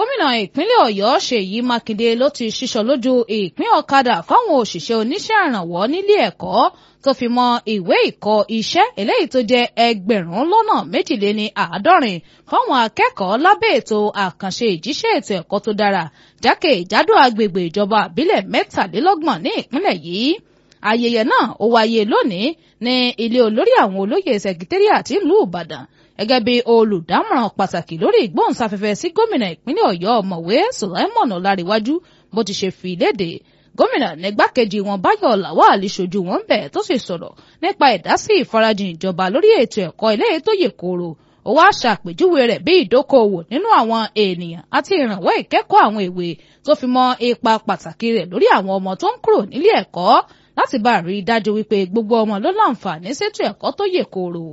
gómìnà ìpínlẹ̀ ọ̀yọ́ ṣèyí mákindé ló ti ṣíṣọ lójú ìpín ọ̀kadà fáwọn òṣìṣẹ́ oníṣẹ́ ìrànwọ́ nílé ẹ̀kọ́ tó fi mọ́ ìwé ìkọ́ iṣẹ́ eléyìí tó jẹ́ ẹgbẹ̀rún lọ́nà méjìléní àádọ́rin fáwọn akẹ́kọ̀ọ́ lábẹ́ ètò àkànṣe ìjíṣẹ́ ètò ẹ̀kọ́ tó dára jákèjádò agbègbè ìjọba àbílẹ̀ mẹ́tàlélọ́gbọ̀n ní ìpínlẹ̀ yìí ayẹyẹ náà ó wáyé lónìí ní ilé olórí àwọn olóyè sẹkítẹ́rìàtì ìlú ìbàdàn gẹ́gẹ́ bí olùdámọ̀ràn pàtàkì lórí ìgbóhùnsáfẹ́fẹ́ sí gómìnà ìpínlẹ̀ ọ̀yọ́ ọ̀mọ̀wé sulaimon ọláríwájú bó ti ṣe fi léde gómìnà nígbàkejì wọn báyọ̀ lawal ṣojú wọn bẹ̀ tó sì sọ̀rọ̀ nípa ìdásí ìfarajìn ìjọba lórí ètò ẹ̀kọ́ ilé tó yè kooro ó wá ṣàpèjúwe rẹ̀ bí ìdókòwò nínú àwọn ènìyàn àti ìrànwọ́ ìkẹ́kọ̀ọ́ àwọn èwe tó fi mọ́ ipa pàtàkì rẹ̀ lórí àwọn ọmọ tó ń kúrò nílé ẹ̀kọ́ láti bá rí i dájú wípé gbogbo ọmọ ló láǹfààní sétò ẹ̀kọ́ tó yè kooro.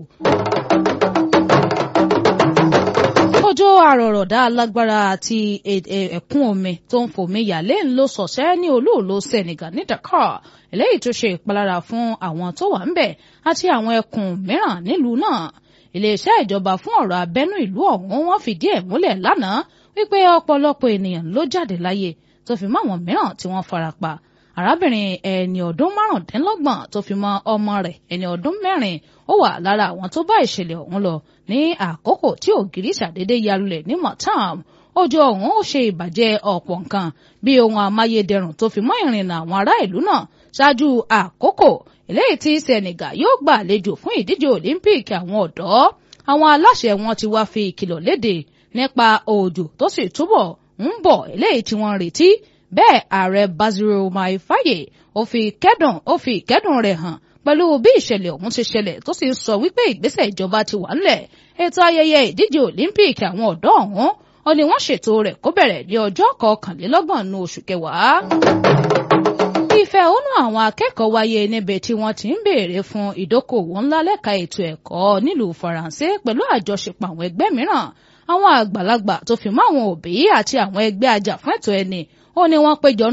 òjò àrọ̀rọ̀dá alágbára àti ẹ̀kún omi tó ń fòmí yàlẹ́ ń lo sọ̀sẹ́ ní olóòlò Senegal ní Dakar eléyìí tó ṣe ìpalára fún àwọn tó wà ń bẹ̀ àti àwọn ẹkùn mìíràn nílùú náà iléeṣẹ́ ìjọba fún ọ̀rọ̀ abẹ́nú ìlú ọ̀hún wọ́n fìdí ẹ̀ múlẹ̀ lánàá wípé ọ̀pọ̀lọpọ̀ ènìyàn ló jáde láyé tó fi mọ́ àwọn mìíràn tí wọ́n farapa arábìnrin ẹni ọdún márùndínlọ́gbọ̀n tó fi mọ́ ọmọ rẹ̀ ẹni ọdún mẹ́rin ó wà lára àwọn tó bá ìṣẹ̀lẹ̀ ọ̀hún lọ ní àkókò tí ògiri ṣàdédé yarulẹ̀ ní Matam òjò ọ̀hún ó ṣe ìbàjẹ́ ọ̀pọ̀ nǹkan bí ohun amáyédẹrùn tó fi mọ́ ìrìnnà àwọn ará ìlú náà ṣáájú àkókò eléyìí tí Senegal yóò gbà àlejò fún ìdíje Olympic àwọn ọ̀dọ́ àwọn aláṣẹ wọn ti wá fi ìkìlọ̀ léde nípa òjò tó sì túbọ̀ ń bọ̀ eléyìí tí wọ́n retí bẹ́ẹ̀ ààrẹ Bassirou Diomaye Faye ó fi kẹ́dùn ó fi ìkẹ́dùn rẹ̀ hàn pẹ̀lú bí ìṣẹ̀lẹ̀ ọ̀hún ṣe ṣẹlẹ̀ tó sì ń sọ wípé ìgbésẹ̀ ìjọba ti wà ńlẹ̀ ètò ayẹyẹ ìdíje Olympic àwọn ọ̀dọ́ ọ̀hún ó ní wọ́n ṣètò rẹ̀ kó bẹ̀rẹ̀ ní ọjọ́ kọkànlélọ́gbọ̀n nínú oṣù kẹwàá. ìfẹ̀hónú àwọn akẹ́kọ̀ọ́ wáyé níbi tí wọ́n ti ń béèrè fún ìdókòwò ńlá lẹ́ka ètò ẹ̀kọ́ nílùú Faransé pẹ̀lú àjọṣepọ̀ àwọn ẹgbẹ́ mìíràn àwọn àgbàlagbà tó fi mọ́ àwọn òbí àti àwọn ẹgbẹ́ ajàfún ẹ̀tọ́ ẹni ó ní wọ́n péjọ